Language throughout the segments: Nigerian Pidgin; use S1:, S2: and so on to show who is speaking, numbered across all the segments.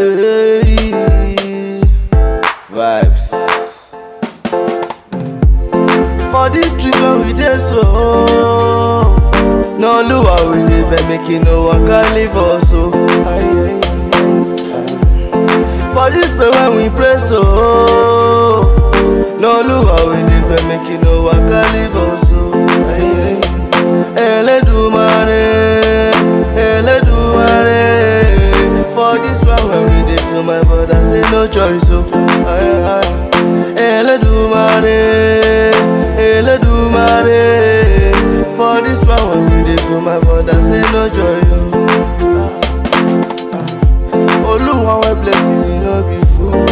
S1: Hey, vibes. For this street when we dey so, no luau we dey beg make you no waka leave us so. For this place when we pray so, no luau we dey beg make you no waka leave us so. Eledumare, Eledumare, for this one when we dey so my brother say no choice so. Eledumare, Eledumare, for this one when we dey so my brother say no joy o. Oluwa wey blessing e no be fool.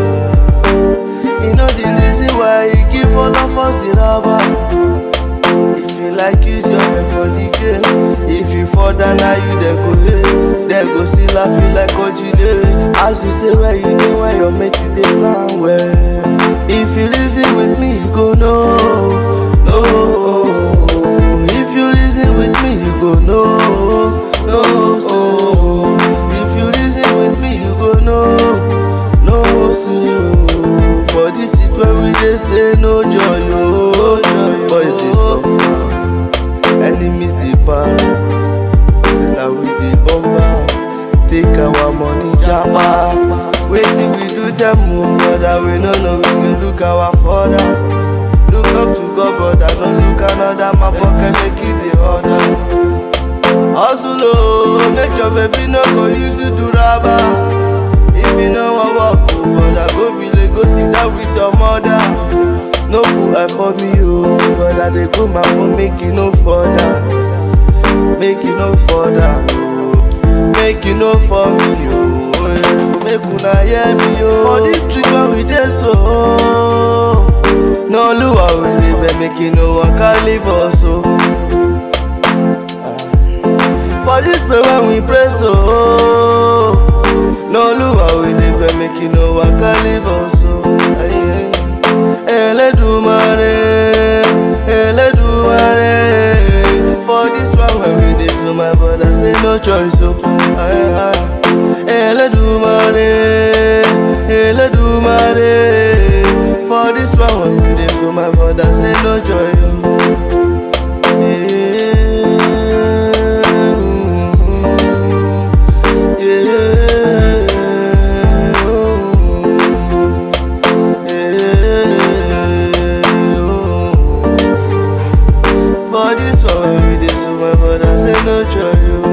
S1: E know the reason why he give all of us the rubber. If you like use your head for the game If you fall down now you dey go lay They go still laugh you like Ojile As you say where you dey when your mate you dey plan well If you reason with me you go know No If you reason with me you go know No so If you reason with me you go know No so For this shit when we dey say no joy oh Boys dey suffer enemies dey para say na we dey bomber take our money japa wetin we do dem o brother we no know we go look our father look up to god brother no look another my pocket make e dey order hustle o make your baby no go use you do raba if you no wan work o brother go village go sit down with your mother. no put eye for me o but i dey go my own make e no fall down make e no fall down o make e no fall me o make una hear me o for dis street when we dey so no luau we dey beg make e no waka leave us o for dis place when we pray so no luau we dey beg make e no waka leave us o. Eledumare, Eledumare, for this one when we dey so my brother say no choice so. Eledumare, Eledumare, for this one when we dey so my brother say no joy o. For this one we dey so my brother say no joy o.